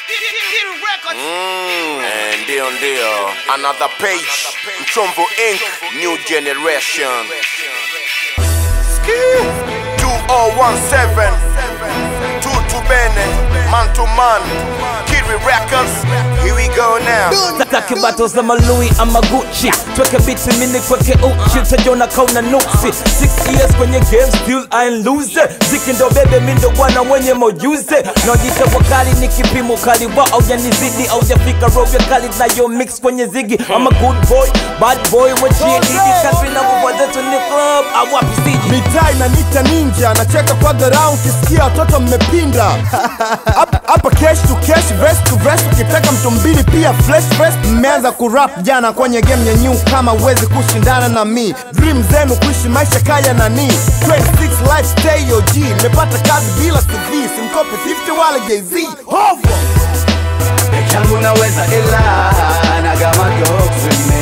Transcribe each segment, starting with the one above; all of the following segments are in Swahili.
Mm, eh, ndio ndio another page mchomvo inc new generation Ski. 2017 tutu bene man to man kiri records here we go now Taki battles za malui ama Gucci Tweke biti mini kweke uchi Utajona kauna nuksi Six years kwenye game still I ain't lose Ziki ndo bebe mindo bwana mwenye mojuze Naojita wakali ni kipimo kali wa au yanizidi au jafika roga kali na yo mix kwenye zigi I'm a good boy, bad boy Wachie didi country na kubwa zetu ni club Awapi siji mitaa inanita ninja nacheka kwa dharau ukisikia watoto mmepinda Hap- hapa cash to cash vest to vest ukitaka mtu mbili pia flesh fest mmeanza kurap jana kwenye game ya new kama uwezi kushindana na mi dream zenu kuishi maisha kaya nani 26 life stay OG nimepata kazi bila CV simkopi 50 wala jz hovo changu naweza ila na kama dogsime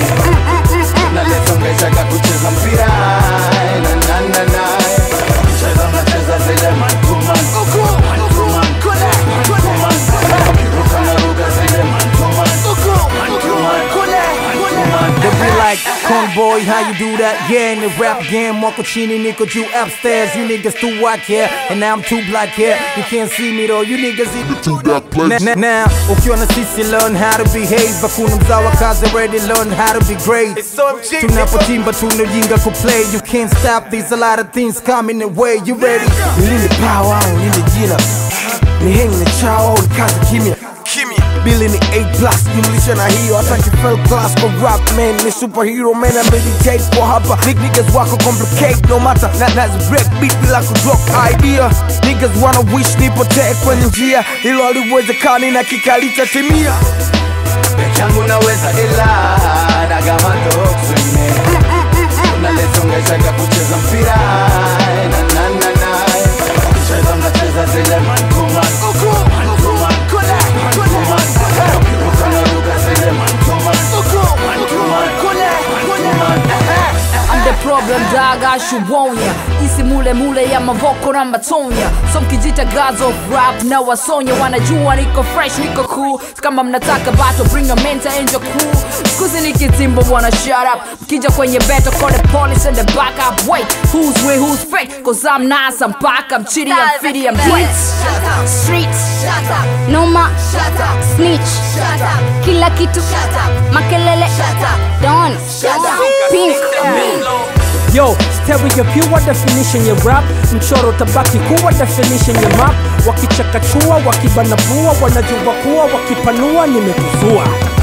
nalesongesha kucheza mpira na na na na cheza nacheza zile mantuman mantuman mantuman kiruka na ruka zile mantuman mantuman mantuman They be like, Kong boy, how you do that? Yeah, in the rap game, Marco Chini, Nico, you upstairs. You niggas too white here, and now I'm too black here. You can't see me though, you niggas even too black place. Now, now, ukiwa na sisi learn how to behave. Hakuna mzawa kazi already learn how to be great. Tunapotimba tunajinga kuplay. You can't stop these, a lot of things coming the way. You ready? Nilinde power, nilinde jina. Ni hang na chao, ni kazi kimya. Billy ni 8 plus jumlisha na hiyo hata kifel class kwa rap man ni superhero man I meditate kwa hapa Big niggas wako complicate no matter na nazi break beat bila kudrop idea Niggas wanna wish nipotee kwenye njia hilo haliwezekani na kikalitatimia changu naweza ila na kama dogsime nalesongesha kucheza mpira na na na na cheza nacheza zile mantuman mantuman mantuman kiruka na ruka zile mantuman mantuman mantuman I'm the problem dog, I should warn ya Isi mule mule ya mavoko na matonya So mkijita gods of rap na wasonya Wanajua niko fresh, niko cool Kama mnataka battle, bring a mentor and your crew Skuzi nikitimbo wanna shut up Mkija kwenye beto, call the police and the back up Wait, who's real, who's fake? Cause I'm nice, I'm back, I'm chitty, I'm fitty, I'm great Streets Noma Snitch Kila kitu Makelele Don Pink Yo, stereo pure definition ya rap Mchoro tabaki kuwa definition ya map Wakichakachua, wakibanabua, wanajua kuwa Wakipanua, nimetuzua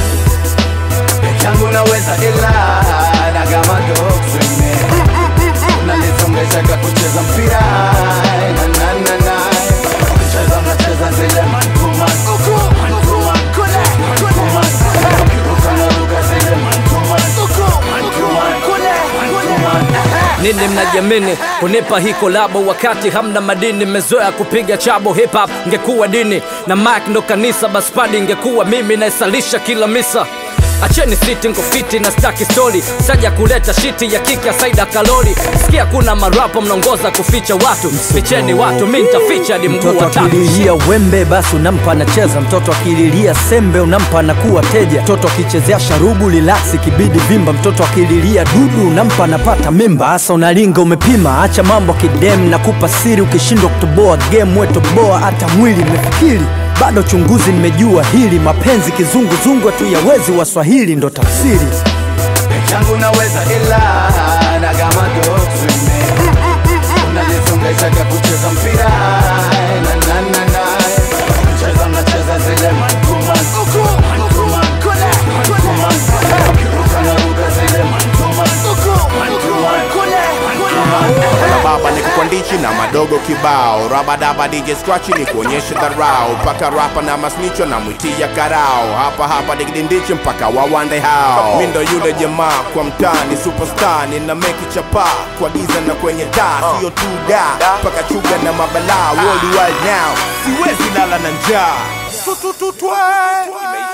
changu naweza ila na kama dogsime nalisongesha kucheza mpira na na na na cheza nacheza zile mantuman mantuman mantuman kiruka na ruka zile mantuman mantuman mantuman nini mnajiamini kunipa hii kolabo wakati hamna madini mmezoea kupiga chabo hip hop ngekuwa dini na mike ndo kanisa bas padi ingekuwa mimi naisalisha kila misa acheni siti ngofiti na staki stori saja kuleta shiti ya kiki ya saida kalori sikia kuna marapo mnaongoza kuficha watu ficheni watu mi ntaficha hadi mguu mtoto wa tatu akililia wembe basi unampa anacheza mtoto akililia sembe unampa anakuwa teja mtoto akichezea sharubu lilaksi kibidi vimba mtoto akililia dudu unampa anapata mimba hasa unalinga umepima acha mambo kidem na kupa siri ukishindwa kutoboa game wetoboa hata mwili mefikiri bado chunguzi nimejua hili mapenzi kizunguzungu tu yawezi waswahili ndo tafsiri changu naweza ila na kama dogsime nalisongesha kucheza mpira na na na na cheza nacheza zile mantuman mantuman mantuman kiruka na ruka zile mantuman mantuman mantuman na baba ni kukwandichi na madogo kibao rabadaba dj scratch ni kuonyesha dharau paka rapa na masnicho na mwitia karao hapa hapa digidindichi mpaka wawande hao mi ndo yule jamaa kwa mtani superstar nina meki chapa kwa giza na kwenye taa sio tu da paka chuga na mabalaa worldwide now siwezi lala na njaa tutututwe